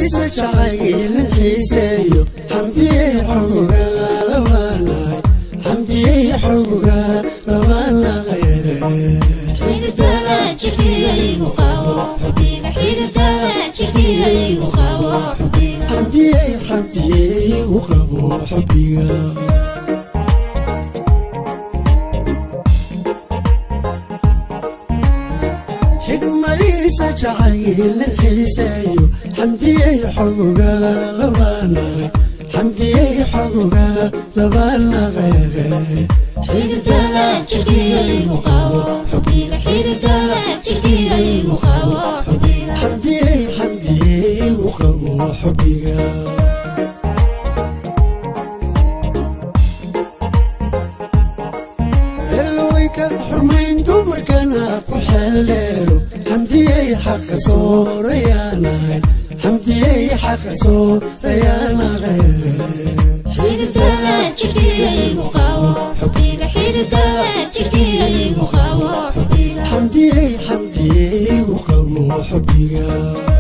xigmadiisa jacaylan xiiseeyo xamdiyey xogoga labaanahay xamdiyey xogoga labaanaqayre xididada jirkiyaygu qabo xubbiga xididada jirkiyaygu qabo xubbiga xamdiyey xamdiyey u qabo xubbiga xigmadiisa jacaylan xiiseeyo xamdiyey xogoga labaanahay xamdiyey xogoga labaanaqayre xididada jirkiyaygu qabo xubbiga xididada jirkiyaygu qabo xubbiga xamdiyey xamdiyey u qabo xubbiga heloweyka xurmayn dumarkana ku xeeldheero xamdiyey xaqa soorayaanahay xamdiyey xaqa soorayaanaqayre xididada jirkiyaygu qabo xubbiga xididada jirkiyaygu qabo xubbiga xamdiyey xamdiyey u qabo xubbiga